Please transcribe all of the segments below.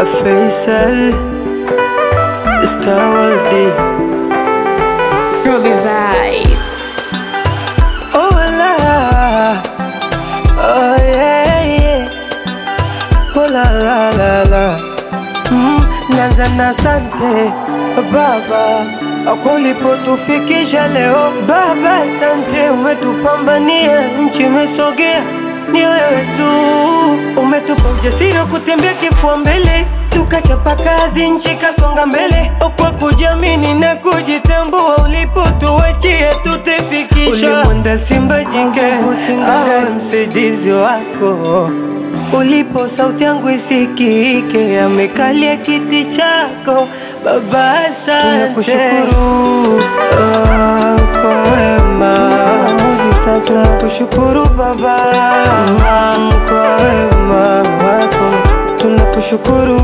Faisal Star World Ruby Vibe. Oh la Oh yeah yeah Oh la la la la mm, Naanza na asante Baba kwa ulipotufikisha leo Baba asante umetupambania nchi imesogea ni wewe tu umetupa ujasiri wa kutembea kifua mbele tukachapa kazi nchi kasonga mbele kwa kujiamini na kujitambua ulipotuachia tutafikisha ulimwenda simba jike awe msaidizi wako ulipo sauti yangu isikike amekalia kiti chako baba asante tunakushukuru oh, kwa wema sasa tunakushukuru baba mm, kwa wema wako tunakushukuru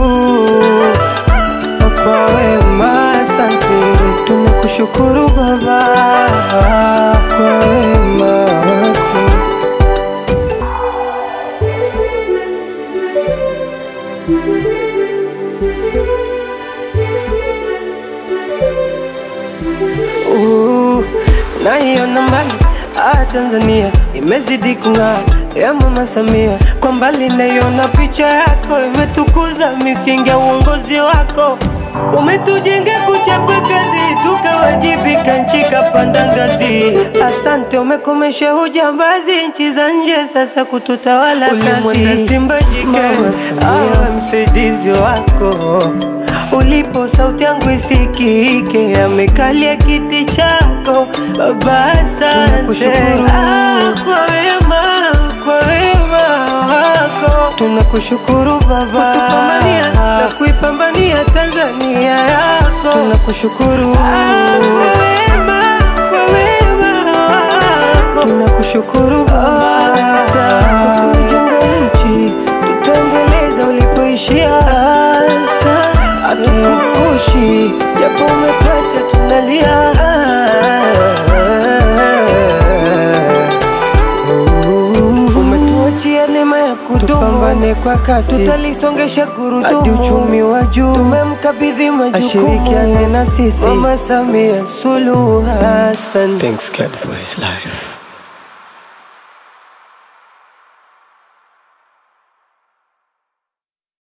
kwa wema asante tunakushukuru baba kwa wema wako Uh, naiona mbali ah, Tanzania imezidi kung'aa ya Mama Samia, kwa mbali naiona picha yako imetukuza misingi ya uongozi wako, umetujenga kuchapa kazi tukawajibika, nchi kapanda ngazi. Asante, umekomesha ujambazi nchi za nje, sasa kututawala kazi. Simba jike awe msaidizi wako ulipo sauti yangu isikike, amekalia kiti chako baba, asante ah, kwa wema, kwa wema wako tunakushukuru baba, kutupambania na kuipambania Tanzania yako tunakushukuru ah, kwa wema, kwa wema wako tunakushukuru baba, asante kutujenga nchi tutaendeleza ulipoishia hatukukushi japo umetwacha tunalia umetuachia neema ya kudumu kwa kasi tutalisongesha gurudumu uchumi wa juu tumemkabidhi majukumu ashirikiane na sisi mama Samia Suluhu Hassan Thanks God for his life.